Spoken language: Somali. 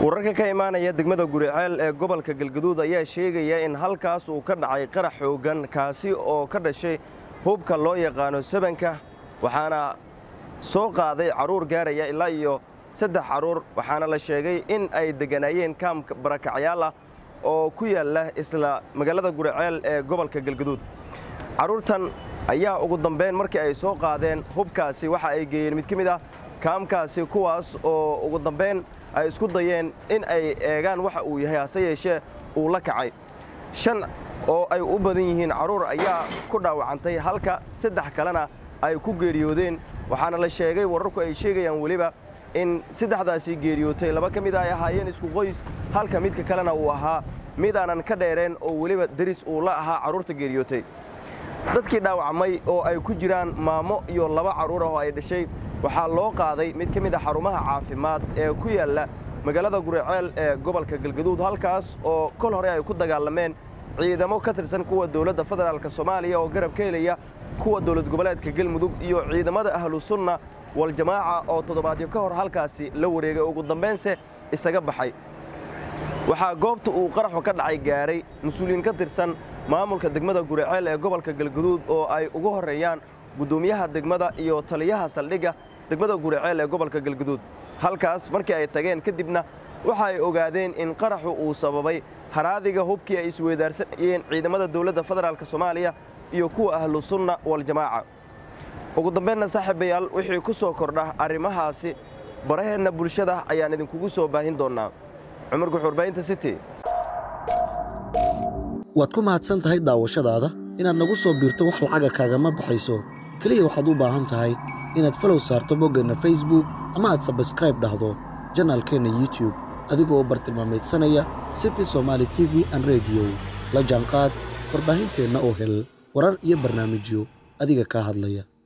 wararka ka imaanaya degmada guriceel ee gobolka galgaduud ayaa sheegaya in halkaas uu ka dhacay qarax xooggan kaasi oo ka dhashay hubka loo yaqaano sabanka waxaana soo qaaday carruur gaaraya ilaa iyo saddex carruur waxaana la sheegay in ay degganaayeen kaamka barakacyaal ah oo ku yaalla isla magaalada guriceel ee gobolka galgaduud carruurtan ayaa ugu dambayn markii ay soo qaadeen hubkaasi waxa ay geeyeen mid ka mid ah kaamkaasi kuwaas oo ugu dambayn ay isku dayeen in ay eegaan waxa uu yahay hase yeeshee uu la kacay shan oo ay u badan yihiin carruur ayaa ku dhaawacantay halka saddex kalena ay ku geeriyoodeen waxaana la sheegay wararku ay sheegayaan weliba in saddexdaasii geeriyootay laba ka mid a ay ahaayeen isku qoys halka midka kalena uu ahaa mid aanan ka dheereen oo weliba deris uu la ahaa carruurta geeriyootay dadkii dhaawacmay oo ay ku jiraan maamo iyo laba carruur ah oo ay dhashay waxaa loo qaaday mid ka mid a xarumaha caafimaad ee ku yaalla magaalada guriceel ee gobolka galgaduud halkaas oo kol hore ay ku dagaalameen ciidamo ka tirsan kuwa dowladda federaalk soomaaliya oo garab ka helaya kuwa dowlad goboleedka galmudug iyo ciidamada ahlu sunna waljamaaca oo toddobaadyo ka hor halkaasi la wareegay ugu dambaynse isaga baxay waxaa goobta uu qaraxu ka dhacay gaaray mas-uuliyiin ka tirsan maamulka degmada guriceel ee gobolka galgaduud oo ay ugu horreeyaan guddoomiyaha degmada iyo taliyaha saldhigga degmada guriceel ee gobolka galgaduud halkaas markii ay tageen kadibna waxa ay ogaadeen in qaraxu uu sababay haraadiga hubkii ay isweydaarsanayeen ciidamada dowladda federaalk soomaaliya iyo kuwa ahlu sunna waljamaaca ugu dambaynna saaxiibayaal wixii ku soo kordha arrimahaasi baraheenna bulshada ayaan idinkugu soo baahin doonnaa cumar guxuurbaynta city waad ku mahadsan tahay daawashadaada inaad nagu soo biirto wax lacaga kaagama baxayso keliya waxaad u baahan tahay inaad falow saarto boggeenna facebook ama aad sabskraib dhahdo janaalkeenna youtube adigoo bartilmaamaydsanaya city somaali t v an rediyo la jaanqaad warbaahinteenna oo hel warar iyo barnaamijyo adiga kaa hadlaya